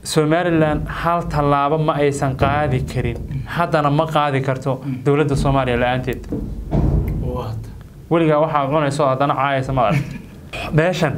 somalilan hal tallaabo ma aysan qaadi karin haddana ma qaadi karto dowladda soomaaliya la-aanteed weligaa waxaa cunayso haddana caayaysa ma arag meeshan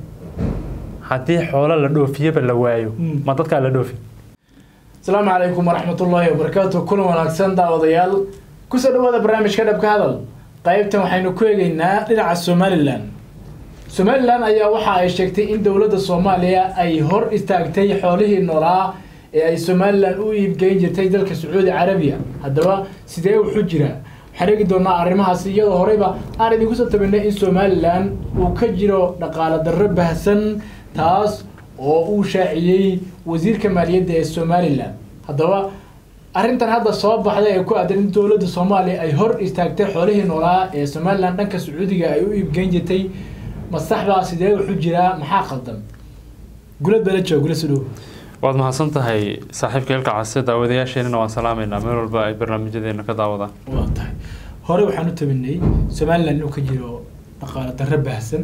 haddii xoolo la dhoofiyaba la waayo ma dadkaa la dhoofi asalaamu calaykum waraxmatullaahi wabarakaatu kulan wanaagsan daawadayaal kusoo dhawaada barnaamijka dhabka hadal qaybtan waxaynu ku eegeynaa dhinaca somalilan somalilan ayaa waxa ay sheegtay in dowladda soomaaliya ay hor istaagtay xoolihii noolaa ee ay somalilan u iibgeyn jirtay dalka sacuudi carabiya haddaba sidee wuxuu jiraa waxaan eegi doonaa arrimahaasi iyadoo horeyba aan idinku soo tabinay in somalilan uu ka jiro dhaqaale darro bahsan taas oo uu shaaciyey wasiirka maaliyadda ee somalilan haddaba arrintan hadda soo baxday ee ku aadan in dowladda soomaaliya ay hor istaagtay xoolihii noolaa ee somalilan dhanka sacuudiga ay u iibgeyn jirtay masaxbaa sidee wuxuu jiraa maxaa qaldan gulad bala jooga gula sudhow waad mahadsan tahay saaxiibka ilka case daawadayaasheenana waan salaamaynaa meel walba ay barnaamijyadeena ka daawadaan waa tahay hore waxaan u tabinay somalilan inuu ka jiro dhaqaale darro baahsan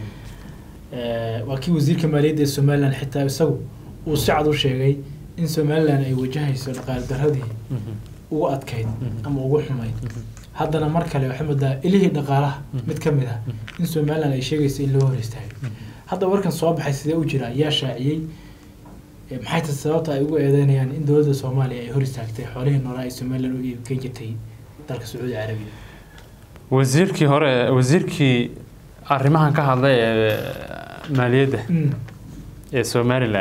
waa kii wasiirka maaliyadda ee somalilan xitaa isagu uu si cad u sheegay in somalilan ay wajahayso dhaqaale darradii ugu adkayd ama ugu xumayd haddana mar kale waxay moodaa ilihii dhaqaalaha mid ka mid ah in somalilan ay sheegayso in loo hor istaagay hadda warkan soo baxay sidee u jiraa yaa shaaciyey maxay ta sababta ay ugu eedeynayaan in dowladda soomaaliya ay hor istaagtay xoolihii noolaa ay somalilan u iibgeyn jirtay dalka sacuudi carabiya wasiirkii hore wasiirkii arrimahan ka hadlay ee maaliyadda ee somalilan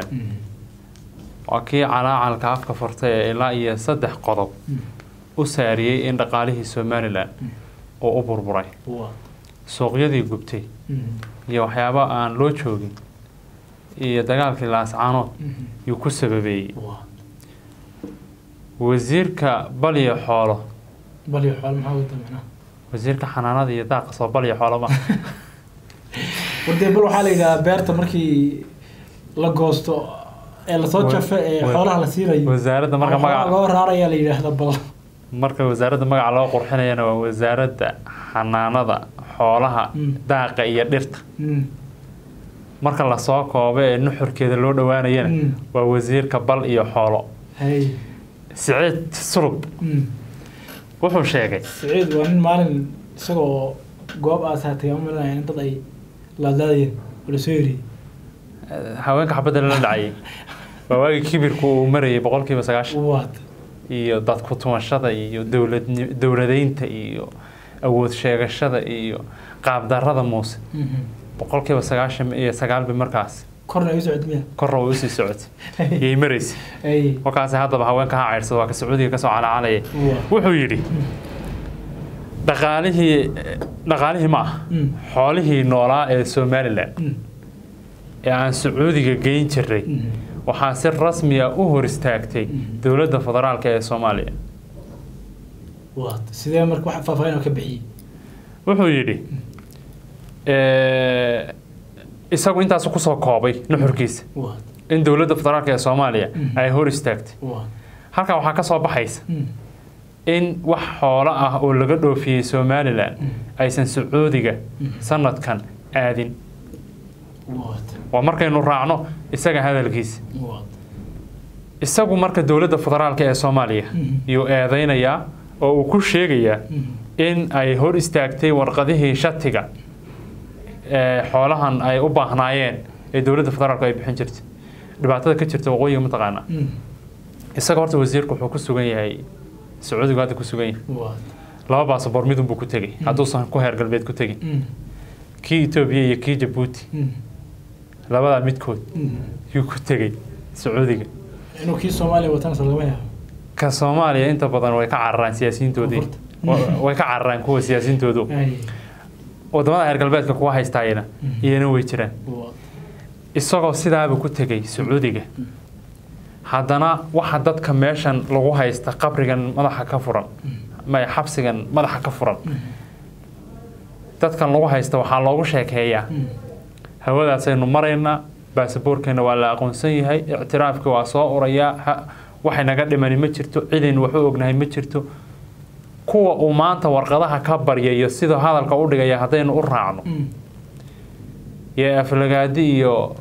waa kii calaacalka afka furtay ee ilaa iyo saddex qodob u saariyey in dhaqaalihii somalilan uu u burburay suuqyadii gubtay iyo waxyaabo aan loo joogin iyo dagaalkii laascaanood yuu ku sababeeyey wasiirka balyo xoolo balyo xoolo maxaa wada macnaha wasiirka xanaanada iyo daaqa soo balyo xoolo ma wardee bal waxaa la yidhahdaa beerta markii la goosto ee lasoo jafo ee xoolaha la siinayo wasaaradda marka magaca loo raarayaa la yidhaahda bal marka wasaaradda magaca loo qurxinayana waa wasaaradda xanaanada xoolaha daaqa iyo dhirta marka lasoo koobo ee nuxurkeeda loo dhowaanayana waa wasiirka bal iyo xoolo siciid sulub wuxuu sheegay siciid waa nin maalin isagoo goob aasaatay ama malinaya in dad ay laadlaadayeen oo lasoo yeriyey haweenka xabadda lala dhacayay waa waagii kibirku uu marayay boqolkiiba sagaashan waad iyo dadku tumashada iyo dowlad dowladeynta iyo awood sheegashada iyo qaabdarrada muuse boqolkiiba sagaashan iyo sagaalbi markaas korna ay u socod miya korra way usii socotay yay maraysay ay markaasi haddaba haweenka ha ceyrsada waa ka sacuudiga kasoo calacalaya wuxuu yidhi dhaqaalihii dhaqaalihii ma ah xoolihii noolaa ee somalilan ee aan sacuudiga geyn jiray waxaa si rasmiya u hor istaagtay dowladda federaalka ee soomaaliya waad sidee marka wax faahfaahin oo ka bixiyey wuxuu yidhi isagu intaasu kusoo koobay nuxurkiisa waad in dowladda federaalka ee soomaaliya ay hor istaagtay waad halkaa waxaa ka soo baxaysa in wax xoolo ah oo laga dhoofiyey somalilan aysan sacuudiga sanadkan aadin waad waa markaynu raacno isaga hadalkiisa waad isagu marka dowladda federaalka ee soomaaliya yuu eedeynayaa oo uu ku sheegayaa in ay hor istaagtay warqadihii shatiga ee xoolahan ay u baahnaayeen ee dowladda federaalku ay bixin jirtay dhibaatada ka jirta waqooyiga mataqaana isaga horta wasiirku wuxuu ku sugan yahay sacuudigu hadda ku sugan yahay waad laba baasaboor midunbuu ku tegey hadduusan ku heer galbeed ku tegin kii etoobiya iyo kii jabuuti labadaa midkood yuu ku tegey sacuudiga inuu kii soomaaliya watana lagama yaabo ka soomaaliya inta badan way ka cararaan siyaasiyiintoodii way ka cararaan kuwa siyaasiyiintoodu ay wadamada heer galbeedka kuwa haystaayana iyana way jiraan waad isagoo sidaaba ku tegey sacuudiga haddana waxa dadka meeshan lagu haysta qabrigan madaxa ka furan may xabsigan madaxa ka furan dadkan lagu haysta waxaa loogu sheekeeyaa hawadaasaynu maraynaa baasaboorkeena waa la aqoonsan yahay ictiraafkii waa soo urayaa waxay naga dhimani ma jirto cidaynu wax u ognahay ma jirto kuwa uu maanta warqadaha ka baryayo siduu hadalka u dhigaya haddaynu u raacno iyo aflagaadi iyo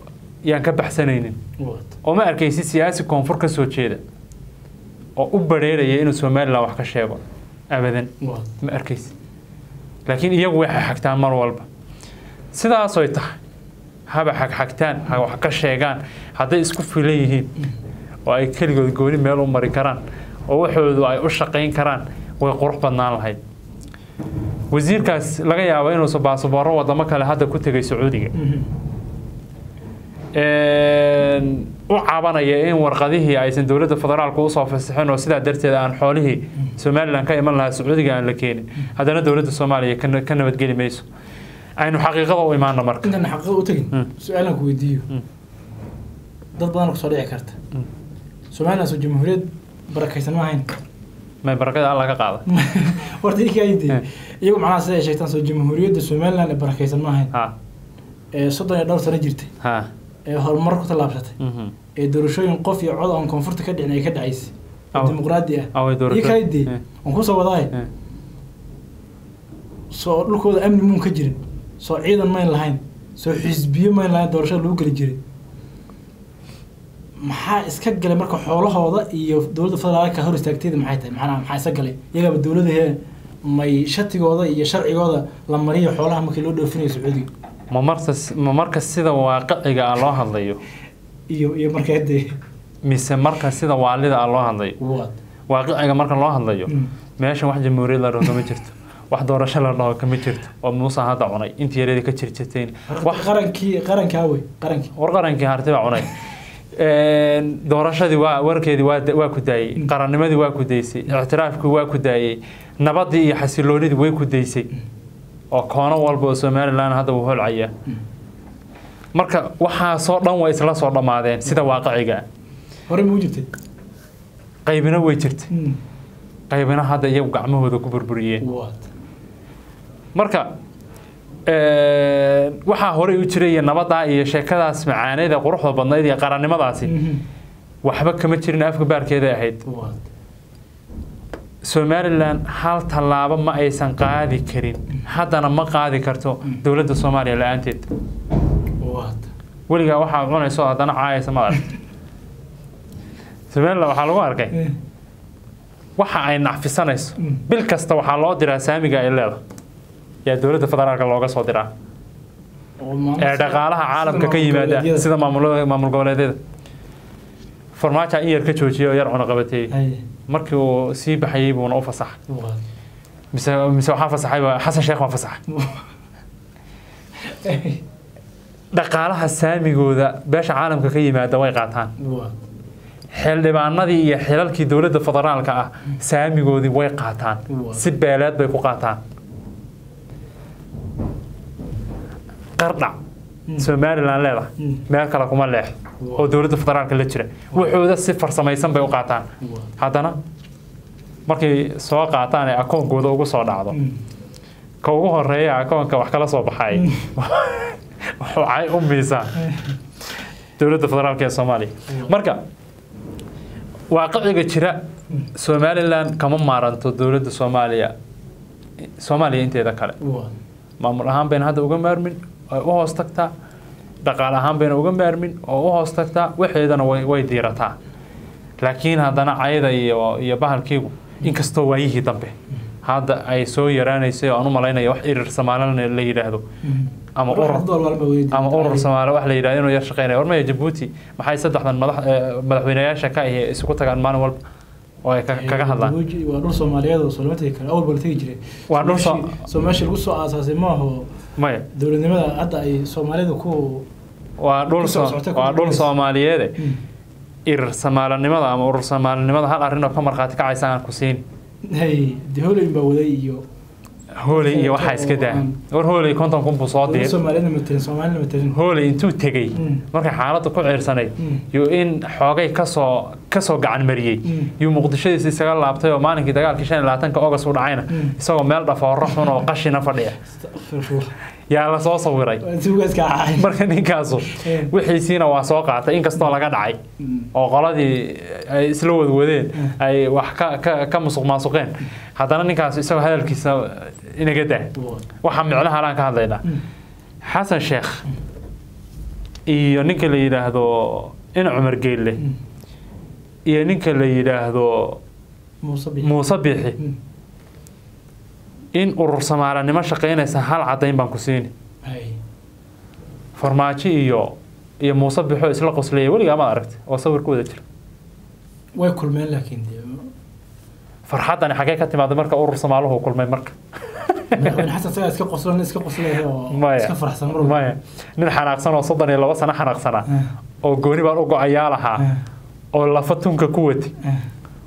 yaan ka baxsanaynin oo ma arkaysi siyaasi koonfur ka soo jeeda oo u badheeraya inuu somalilan wax ka sheego abadan ma arkaysi laakiin iyagu waxay xagtaan mar walba sidaasoy tahay haba xagxagtaan ha wax ka sheegaan hadday isku filan yihiin oo ay keligood gooni meel u mari karaan oo waxoodu ay u shaqayn karaan way qurux badnaan lahayd wasiirkaas laga yaabo inuusan baasabooro wadamo kale hadda ku tegay sacuudiga u cabanaya in warqadihii aysan dowladda federaalka usoo fasixin oo sidaa darteed aan xoolihii somalilan ka iman lahaa sacuudiga aan la keenin haddana dowladda soomaaliya ka nabadgeli mayso aynu xaqiiqada u imaano marka intaan xaqiiqada u tegin su-aalan ku weydiiyo dad badan kusoo dhici karta somalilan soo jamhuuriyad barakaysan ma ahayn may barakada alla ka qaada horta ikaydi iyagu macnaha sida ay sheegtaan soo jamhuuriyadda somalilan ee barakaysan ma ahayn ha ee soddon iyo dhowr sano jirtay ha ee horumar ku tallaabsatay mhm. ee doorashooyin qof iyo cod aan koonfurta ka dhicin ay ka dhacaysay oo Aw. dimuqraadi ah Away doorasho- ikaydi Eh. waan kusoo wadaay Eh. soo dhulkooda amni muun ka jirin soo ciidan mayn lahayn soo xisbiyo mayn lahayn doorashada lagu geli jiray maxaa iska galay marka xoolahooda iyo dowladda federaalka hor istaagteeda maxay tahay maxaa maxaa iska galay iyagaaba dowladahee may shatigooda iyo sharcigooda la mariyo xoolaha markii loo dhoofinayo sacuudiga ma marka ma marka sida waaqiciga ah loo hadlayo iyo iyo markaa dee mise marka sida waalida ah loo hadlayo waad waaqiciga marka loo hadlayo Mm. meeshan wax jamhuuriyad la dhaho kama jirto wax doorasho la dhaho kama jirto oo muuse hadda cunay intii yareeda ka jirjirteen wax qarankii qarankii awey qarankii war qarankii harti baa cunay doorashadii waa warkeedii waa waa ku daayey qarannimadii waa ku daysay ictiraafkii waa ku daayey nabadii iyo xasiloonidii way ku daysay oo koono walba oo somalilan hadda wuu holcayaa marka waxaasoo dhan way isla soo dhammaadeen sida waaqiciga ah horey muu jirtay qaybina way jirta qaybina hadda iyagu gacmahooda ku burburiyeen waad marka waxaa horey u jiray iyo nabadaa iyo sheekadaas macaaneeda quruxda badnayd iyo qarannimadaasi waxba kama jirin afka baarkeeda ahayd waad somalilan hal tallaabo ma aysan qaadi karin haddana ma qaadi karto dowladda soomaaliya la-aanteed waad weligaa waxaa cunayso haddana caayaysa ma arag somalilan waxaa lagu arkay waxa ay nacfisanayso bil kasta waxaa loo diraa saamiga ay leedahay yaa dowladda federaalka looga soo diraa ee dhaqaalaha caalamka ka yimaada sida maamul maamul goboleedyada farmaajo in yar ka joojiyay oo yar cunaqabateeyey markii uu sii baxayey buuna u fasaxay mise mise waxaa fasaxay xasan sheekh waa fasaxay dhaqaalaha saamigooda beesha caalamka ka yimaada way qaataan xildhibaanadii iyo xilalkii dowladda federaalka ah saamigoodii way qaataan si beeleed bay ku qaataan qardhac somalilan leedahay meel kale kuma leex oo dowladda federaalka la jira wuxuuda si farsamaysan bay u qaataan haddana markay soo qaataan ee akoonkooda ugu soo dhacdo ka ugu horeeya akoonka wax kala soo baxay waxay u miisaan dowladda federaalka ee soomaaliya marka waaqiciga jira somalilan kama maaranto dowladda soomaaliya soomaaliya inteeda kale maamul ahaan bayna hadda uga maarmin ay u hoos tagtaa dhaqaale ahaan bayna uga maarmin oo u hoos tagtaa waxeedana way diirataa laakiin haddana cayada iyo iyo bahalkiigu inkastoo waayihii dambe hadda ay soo yaraanaysay oo aan u malaynaya wax irir soomaalina la yidhaahdo ama urur ama urur soomaali wax la yidhahdo inuu yar shaqeynaya warmaya jabuuti maxay saddexdan madax madaxweynayaasha ka ahi isugu tagaan maalin walba oo ay kaga hadlaan waa dhul soomaaliyeed oo soo lama tegi karo awal baa la tegi jiray waa dhul soo meesha lagu soo aasaasay ma aho maya dowladnimada hadda ay soomaalida ku waa dhul waa dhul soomaaliyeede irir somaalinimada ama urur soomaalinimada hal arrin oo ka markhaati kacaysa aan ku siin hay de hooley baa waday iyo hooley iyo waxaa iska daa war hooley konton kun buu soo diir soomaalida matelin soomaalida matelin hooley intuu tegey markay xaaladda ku ciirsanayd yuu in xoogay kasoo kasoo gacan mariyey yuu muqdishadiisa isaga laabtay oo maalinkii dagaalkii shan iyo labaatanka ogas u dhacayna isagoo meel dhafooro xun oo qashina fadhiya yaa la soo sawiray marka ninkaasu wixiisiina waa soo qaatay inkastoo laga dhacay oo qoladii ay isla wadwadeen ay wax ka musuq maasuqeen haddana ninkaas isagoo hadalkiisa inaga daa waxaa micnaha alaan ka hadlaynaa xasan sheekh iyo ninka la yidhaahdo in cumar geelle Mm. iyo ninka la yidhaahdo muuse bixi muuse biixi Mm. in urur samaalanimo shaqaynaysa hal caddayn baan ku siini Hay. farmaajo iyo iyo muuse bixo isla qoslaya weligaa maad aragtay oo sawir ku wada jira way kulmeen laakiin dee farxaddani xagee ka timaaday marka urur somaaluhu kulmay marka madaxweyne xasan isagaa iska qoslan iska qoslaya oo maya iska faraxsan mar walba. maya nin xanaaqsan oo soddon iyo laba sano xanaaqsanaa Ah, oo gooni baan u go-ayaa lahaa ah, oo lafa tunka ku wati ah.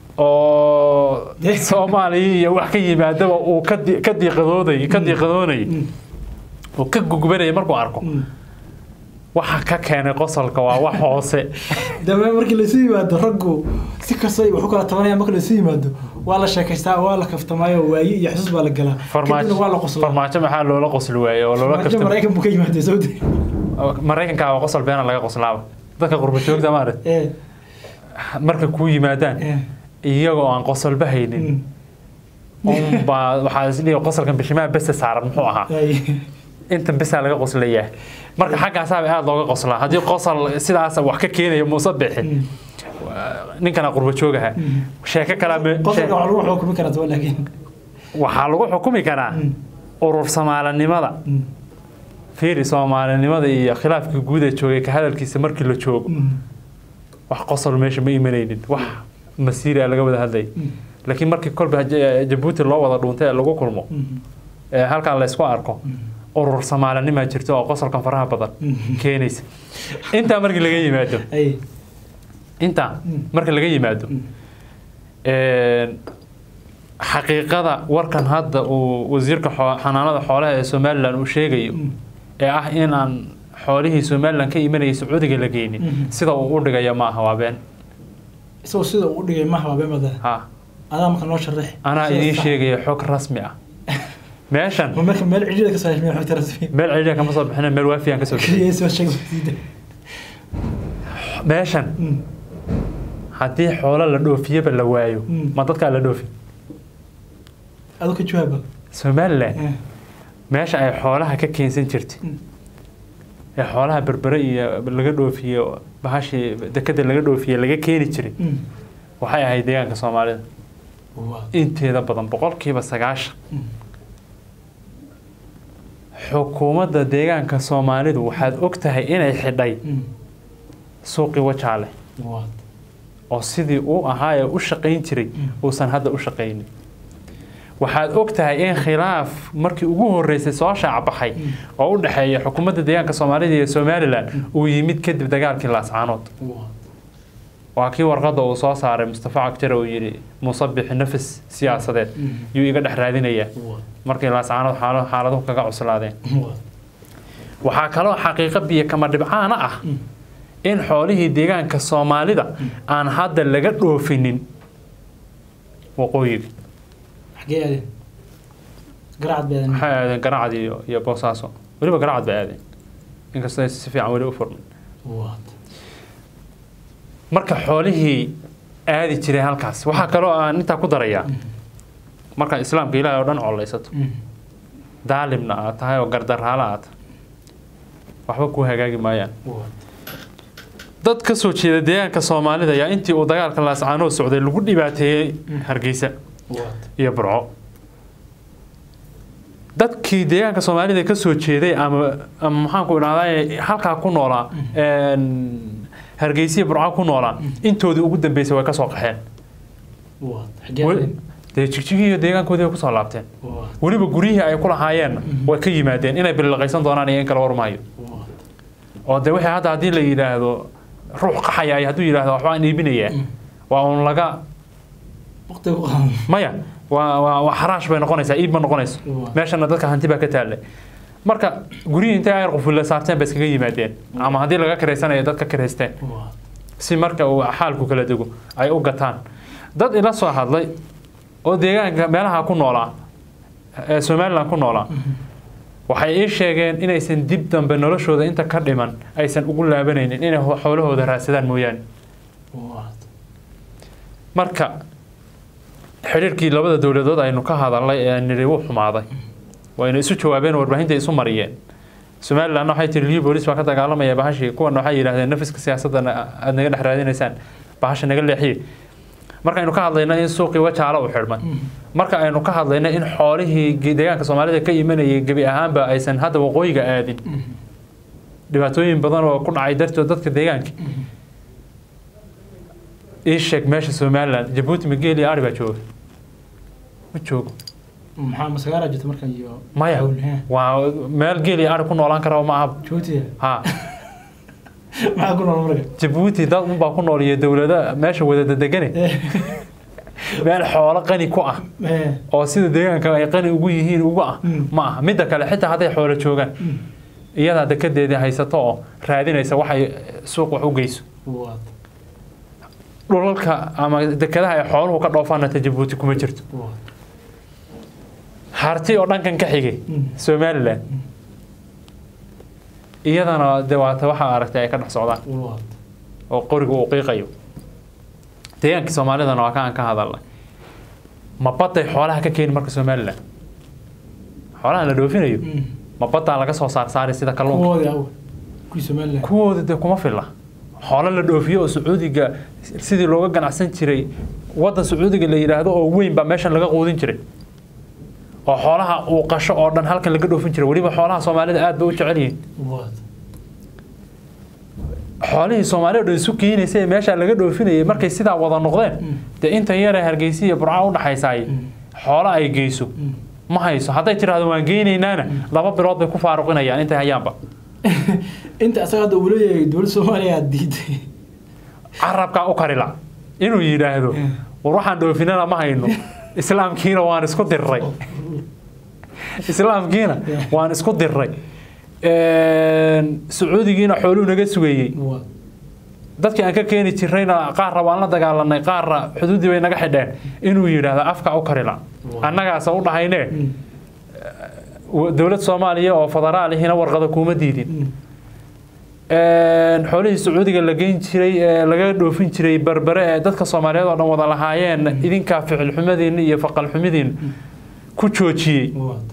oo Dee. soomaaliya iyo wax ka yimaadaba uu ka di- ka diiqadoonay ka diiqadoonay Mm, uu ka gugbanayay markuu arko mm. waxa ka keenay qosolka waa wax hoose dambe markii laysu yimaado raggu si kastoo ay wax u kala tabanaya marka laysu yimaado waa la sheekaystaa waa la kaftamaayo waaye iyo xusuus baa la galaa kadibna waa la farmaajo qoslaa farmaajo maxaa loola qosli waayey oo loola farmaajo kaftay maraykan buu ka yimaadee sawdi maraykanka waa qosol beena laga qoslaaba dadka qurba joogta maarag ee marka kuu yimaadaan ee iyagoo aan qosolba haynin mm. unbaa waxaa isdhihi qosolkan bishimaha bese saaran muxuu ahaa Ay. intan besaa laga qoslayaa marka xaggaasaaba aada looga qoslaa haddii qosol sidaas wax ka keenayo muuse bixi Mm. ninkana qurba joogaha Mm. sheeko kalaa me- qosolka shee- wax lagu xukumi karaa tuba laakiin waxaa lagu xukumi karaa Mm. urur somaalinimada Mm. fiiri soomaalinimada iyo khilaafkii guud ee joogay ka hadalkiisa markii la joogo Mm. wax qosol meesha ma imanaynin wax masiira laga wada hadlay Mm. laakiin markii kolba Ja- jabuuti loo wada dhuuntay ee lagu kulmo Mm. ee halkan laysku arko urur somaalinimaa jirto oo qosolkan faraha badan Mm. keenaysa intaa markii laga yimaado Ay. intaa Mm. marka laga yimaado Mm. een, xaqiiqada warkan hadda uu wasiirka xoo- xanaanada xoolaha ee somalilan uu sheegayo Mm. ee ah inaan xoolihii somalilan ka imanayay sacuudiga la geynin Mhm. sida uu u dhigaya maaha waa been isagoo sida uu u dhigay maha waa beemada ha adaa marka noo sharax anaa Sida idiin sax. sheegaya xog rasmi ah meeshan ma marka meel cidhida ka soo heshmay xogta rasmi meel celiya kama soo bixina meel waafiyaan ka soo bixin kaliya soo sheeg wasiida meeshan Mm. haddii xoolo la dhoofiyaba la waayo Mm. ma dadkaa la dhoofi adoo ka jawaaba somalilan Eh. meesha ay xoolaha ka keensan jirtay Mm. ee xoolaha berbere iyo laga dhoofiye bahashii dekada laga dhoofiye laga keeni jiray Mm. waxay ahayd deegaanka soomaalida Waa. inteeda badan boqolkiiba sagaashan Mm. xukuumadda deegaanka soomaalidu waxaad og tahay inay xidhay Mm. suuqii wajaale Waa. oo sidii uu ahaa ee u shaqayn jiray Mm. uusan hadda u shaqaynin waxaad og tahay in khilaaf markii ugu horeysay soo shaacbaxay Mm. oo u dhexeeya xukuumadda deegaanka soomaalida iyo somalilan uu yimid kadib dagaalkii laascaanood Waa. waa kii warqadda uu soo saaray mustafa cagjare uu yidhi muuse bixi nafis siyaasadeed Mm. yuu iga dhex raadinayaa Waa. markii laascaanood xaalo- xaaladuhu kaga cuslaadeen Waa. waxaa kaloo xaqiiqo biyo kama dhibcaana ah Mm. in xoolihii deegaanka soomaalida aan hadda laga dhoofinin waqooyiga xagee aadeen garacad bay aadeen waxay aadeen garacad iyo iyo boosaaso weliba garacad bay aadeen inkastoo ay si fiican weli u furmin Waa. marka xoolihii aadi jiray halkaas waxaa kaloo aan intaa ku darayaa marka islaamka ilaahay oo dhan collaysato Mm. daalimna aad tahay oo gardaraala aad tahay waxba kuu hagaagi maayaan Waa. dad ka soo jeeda deegaanka soomaalida ayaa intii uu dagaalka laascaanood socday lagu dhibaateeyey hargeysa Waa. iyo burco dadkii deegaanka soomaalida ka soo jeeday ama ama maxaanku idhahdaa halkaa ku noolaa een, hargeysa iyo burco ku noolaa intoodii ugu dambeysay way ka soo qaxeen Waa. xagee Wel- aadeen dee jigjigii iyo deegaankoodii way kusoo laabteen Waa. weliba guryihii ay ku lahaayeenna way ka yimaadeen inay bililaqaysan doonaan iyo in kala warmaayo Waa. oo de wixii hadda haddii la yidhaahdo ruux qaxaya ay hadduu yidhaahdo waxbaan iibinayaa Mm. waa uun laga waqtiga ku qadan maya waa waa waa xaraash bay noqonaysaa iib ma noqonayso Waa. meeshana dadka hanti baa ka taallay marka guryihii intay ayar qufulla saarteen bay iskaga yimaadeen ama haddii laga karaysanayo dad ka karaysteen Waa. si marka uu xaalku kala dego ay u gataan dad ila soo hadlay oo deegaanka meelaha ku noolaa ee somalilan ku noolaa waxay ii sheegeen inaysan dib dambe noloshooda inta ka dhiman aysan ugu laabanaynin inay ho- xoolahooda raadsadaan mooyaane Waa. marka xiriirkii labada dowladood aynu ka hadalnay ee nidhi wuu xumaaday wayna isu jawaabeen oo warbaahinta isu mariyeen somaliland waxay tiri liyo boolis baa ka dagaalamaya bahashii kuwan waxay yidhahdeen nafiska siyaasadda aad naga dhex raadinaysaan bahasha naga leexiye markaynu ka hadlayno in suuqii wajaalo u xidhmay marka aynu ka hadlayno in xoolihii deegaanka soomaalida ka imanayay gebi ahaanba aysan hadda waqooyiga aadin dhibaatooyin badan oo ku dhacay dartood dadka deegaanka ii sheeg meesha somaliland jabuuti migeel iyo ari baa jooga ma joogo maxaa masagaara jirta markan iyo maya waa meel geel iyo ari ku noolaan kara ma aha jabuuti ha maxaa ku nool marka jabuuti dad unbaa ku nool iyo dowlada meesha wada degane meel xoolo qani ku ah oo sida deegaanka ay qani ugu yihiin ugu ah ma aha midda kale xitaa hadday xoolo joogaan iyadaa dekedeedii haysato oo raadinaysa waxay suuq wax u geyso dhulalka ama dekedaha ay xooluhu ka dhoofaanata jabuuti kuma jirto harti oo dhankan ka xigay somaliland iyadana de waata waxaa aragtay ay ka dhex socdaan oo qoriga uu qiiqayo deegaankii soomaalidana waa kaan ka hadalnay ma baday xoolaha ka keeni marka somaliland xoolaha la dhoofinayo ma badaa laga soo saar saaray sida kalluunka kuwooda dee kuma filla xoolo la dhoofiyo oo sacuudiga sidii looga ganacsan jiray waddan sacuudiga la yidhaahdo oo weyn baa meeshan laga quudin jiray oo xoolaha uu qasho oo dhan halkan laga dhoofin jiray weliba xoolaha soomaalida aad bay u jecel yihiin xoolihii soomaalida dhan isu keenaysa ee meesha laga dhoofinayay markay sidaa wada noqdeen dee inta yare hargeysa iyo burca u dhaxaysaay xoolo ay geyso ma hayso hadday tiraahdo waan geynaynaana laba bilood bay ku faaruqinayaan intay hayaanba inta asaga hadda uu leeyahay dowladda soomaaliya diiday carabkaa u karila inuu yidhaahdo war waxaan dhoofinana ma hayno islaamkiina waan isku dirray islaamkiina waan isku dirray sacuudigiina xooluu naga sugeeyey dadkii aan ka keeni jirayna qaarra waan la dagaalanay qaarra xuduuddii bay naga xidheen inuu yidhaahdo afka u karila annagaasa u dhahayne dowlad soomaaliya oo federaalihina warqada kuuma diidin xoolihii sacuudiga la geyn jiray ee laga dhoofin jiray berbere ee dadka soomaaliyeed oo dhan wada lahaayeen idinkaa ficil xumadiin iyo faqal xumidiin ku joojiyey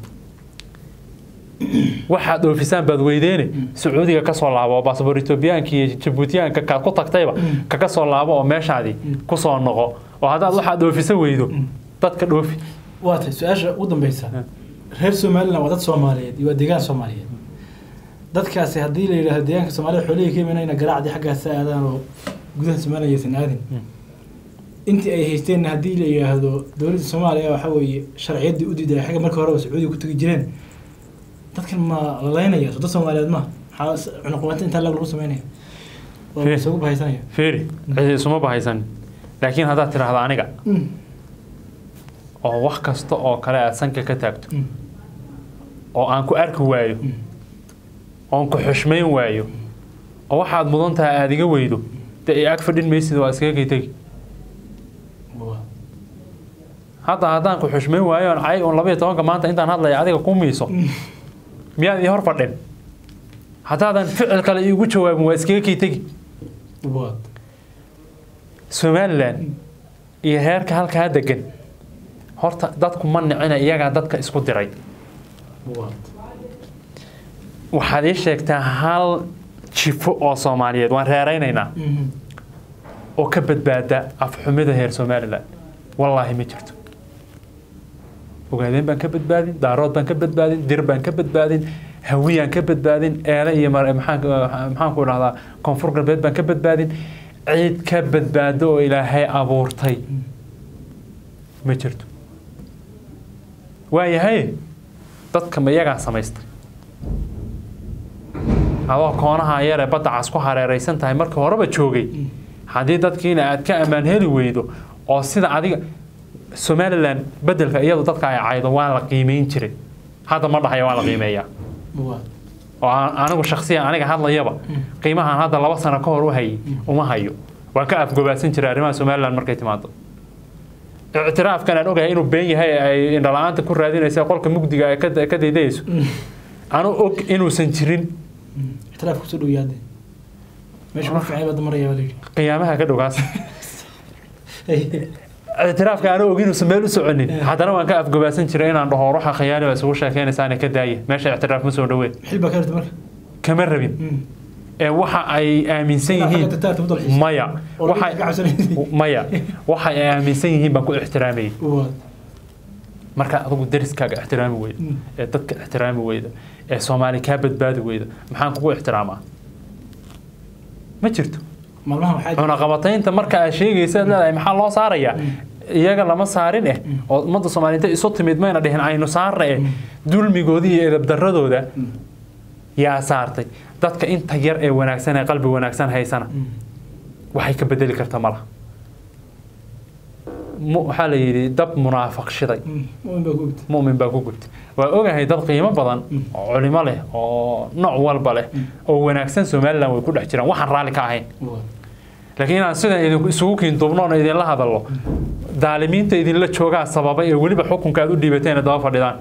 waxaad dhoofisaan baad weydeene sacuudiga kasoo laabo oo baasboor etoobiyaanka iyo jabuutiyaanka kaad ku tagtayba kaga soo laabo oo meeshaadii kusoo noqo oo haddaad waxaad dhoofisa weydo dadka dhoofi waa tahay su-aasha ugu dambeysa reer somaliland waa dad soomaaliyeed iyo waa deegaan soomaaliyeed dadkaasi haddii la yidhaahdo deegaanka soomaalida xoolihii ka imanayna garaacdii xaggaas aadaan oo gudaha somaliland aysan aadin intii ay haysteenna haddii la yidhaahdo dowladda soomaaliya waxa weeye sharciyaddii u diiday xagga marka horeba sacuudiga ku tegi jireen dadkan ma lalaynaya dad soomaaliyeed ma maxaa cunuqumata intaa lagu sameynaya waa isugu bahaysanaya fiiri cidi isuma bahaysan laakiin haddaad tidhaahdo aniga oo wax kasta oo kale aad sanka ka taagto oo aan ku arki waayo oon ku xushmayn waayo oo waxaad mudan tahay aada iga weydo dee i ag fadhin maysid waa iskaga kay tegi hadda haddaan ku xushmayn waayo on cay on labaiyo tobanka maanta intaan hadlaya adiga ku miiso miyaad ii hor fadhin haddaadan ficil kale iigu jawaabin waa iskaga kay tegi somaliland iyo heerka halkaa degan horta dadku ma nicina iyagaa dadka isku diray waxaad ii sheegtaa hal jifo oo soomaaliyeed waan reeraynaynaa oo ka badbaada afxumida heer somaliland wallaahi ma jirto ogaadeen baan ka badbaadin daarood baan ka badbaadin dir baan ka badbaadin hawiyaan ka badbaadin eele iyo maxaanku dhahdaa koonfur galbeed baan ka badbaadin ciid ka badbaado oo ilaahay abuurtay ma jirto waayahay dadka ma iyagaa samaystay adoo koonaha yaree badda cas ku hareeraysan tahay markii horeba joogay haddii dadkiina aad ka ammaan heli weydo oo sida adiga somaliland bedelka iyadu dadka ay caydo waa la qiimeyn jiray hadda ma dhahaya waa la qiimeeyaa oo anigu shaksiyan aniga hadlayaba qiimahan hadda laba sano ka hor u hayay uma hayo waan ka afgobaasan jiray arrimaha somaliland markay timaado ictiraafkan aan ogahay inuu been yahay ay indhala-aanta ku raadinaysa qolka mugdiga ay ka daydayayso anu og inuusan jirin ictiraaf kusoo dhow yaade meesha ku fiicay bada maraya baa layidhi qiyaamaha ka dhowaas ictiraafka aana ogin uusan meel u soconin haddana waan ka afgobaasan jiray inaan dhaho ruuxa khiyaali baa isugu sheekeynaysaana ka daaya meesha ictiraaf ma soo dhoween xil baa ka hirta marka kama rabin ee waxa ay aaminsan yihiin maya waxa maya waxa ay aaminsan yihiin baan ku ixtiraamayay marka adigu dariskaaga ixtiraami weyda ee dadka ixtiraami weyda ee soomaali kaa badbaadi weyda maxaan kugu ixtiraamaa ma jirto cunaqabataynta marka aad sheegaysa leedahay maxaa loo saarayaa iyaga lama saarin eh oo ummadda soomaaliyeed isu timid mayna dhihin aynu saarna eh dulmigoodii iyo edabdaradooda yaa saartay dadka inta yar ee wanaagsan ee qalbi wanaagsan haysana waxay ka bedeli karta malaha waxaa la yidhi dab munaafaq shiday mumin baa ku gubtay waa ogahay dad qiimo badan oo culimo leh oo nooc walba leh oo wanaagsan somalilan way ku dhex jiraan waxaan raalli ka ahayn laakiin inaan sidan idin isugu kiinduubnoon idinla hadallo daalimiinta idinla joogaa sababay ee weliba xukunka aad u dhiibateen daba fadhidaan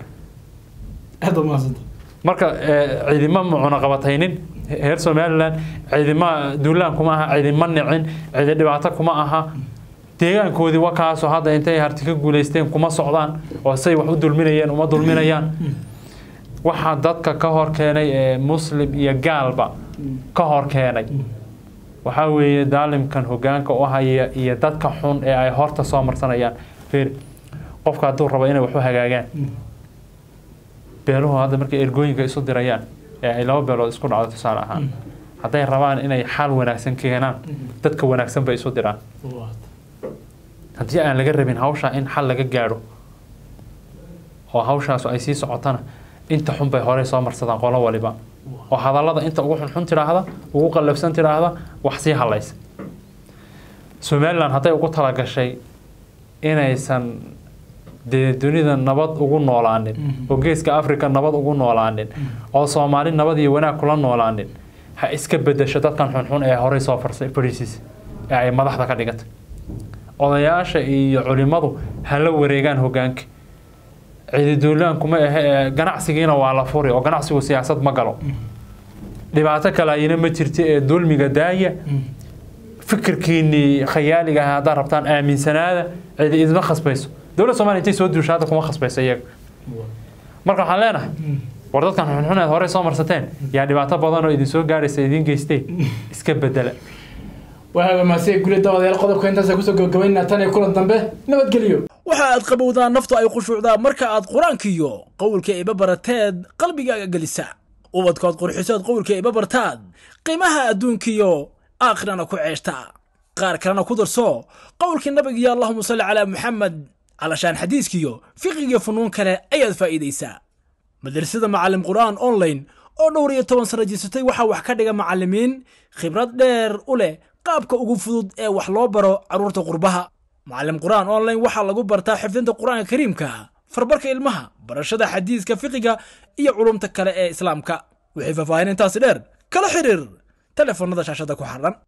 marka ciidima ma cunaqabataynin heer somalilan ciidima duulaan kuma aha ciidima nicin ciidi dhibaato kuma aha deegaankoodii wakaasoo hadda intay harti ka guulaysteen kuma socdaan oo say wax u dulminayeen uma dulminayaan waxaa dadka ka hor keenay ee muslim iyo gaalba ka hor keenay waxaa weeye daalimkan hogaanka u haya iyo dadka xun ee ay horta soo marsanayaan fiir qofka hadduu rabo inay waxu hagaagaan beeluhu hadda markay ergooyinka isu dirayaan ee ay laba beelood isku dhacdo tusaale ahaan hadday rabaan inay xal wanaagsan keenaan dadka wanaagsan bay isu diraan haddii aan laga rabin hawshaa in xal laga gaadho oo hawshaasu ay sii socotana inta xun bay horey soo marsadaan qolo waliba oo hadallada inta ugu xunxun tidhaahda ugu qallafsan tidhaahda wax sii hadlaysa somalilan hadday ugu talagashay inaysan dee dunida nabad ugu noolaanin oo geeska africa nabad ugu noolaanin oo soomaali nabad iyo wanaag kula noolaanin ha iska bedesho dadkan xunxun ee horey soo fadhiisiis ee ay madaxda ka dhigatay odayaasha iyo culimadu ha la wareegaan hogaanka ciididuulaan kuma ahe ganacsigiina waa la furi oo ganacsigu siyaasad ma galo dhibaato kale ayina ma jirta ee dulmiga daaya fikirkiinii khayaaliga ah haddaad rabtaan aaminsanaada cidi idma khasbayso dowladda somalia intay soo duusha hadda kuma khasbayso iyaga marka waxaan leenahay war dadkan xunxuneed horey soo marsateen yaa dhibaato badan oo idin soo gaaraysa idiin geystay iska bedela waxaa maasee guli dabadayaal qodobka intaasa kusoo gabagabaynaa tan iyo kulan dambe nabadgelyo waxa aad qabowdaa naftu ay khushuucdaa marka aad qur-aankiiyo qowlka iba barateed qalbigaaga gelisa ubadkood qurxisood qowlka iba bartaad qiimaha adduunkiyo aakhirana ku ceeshta qaar kalena ku darso qowlkii nabigiyo allahuma salli calaa muxamed calashaan xadiiskiyo fiqigiyo funuun kale ayaad faa'iidaysaa madrasada macallim qur'aan online oo dhowr iyo toban sano jirsatay waxaa wax ka dhiga macallimiin khibrad dheer u leh qaabka ugu fudud ee wax loo baro carruurta qurbaha macallim qur'aan online waxaa lagu bartaa xifdinta qur'aanka kariimka farbarka ilmaha barashada xadiiska fiqiga iyo culumta kale ee islaamka wixii faahfaahin intaasi dheer kala xiriir telefoonnada shaashada ku xardhan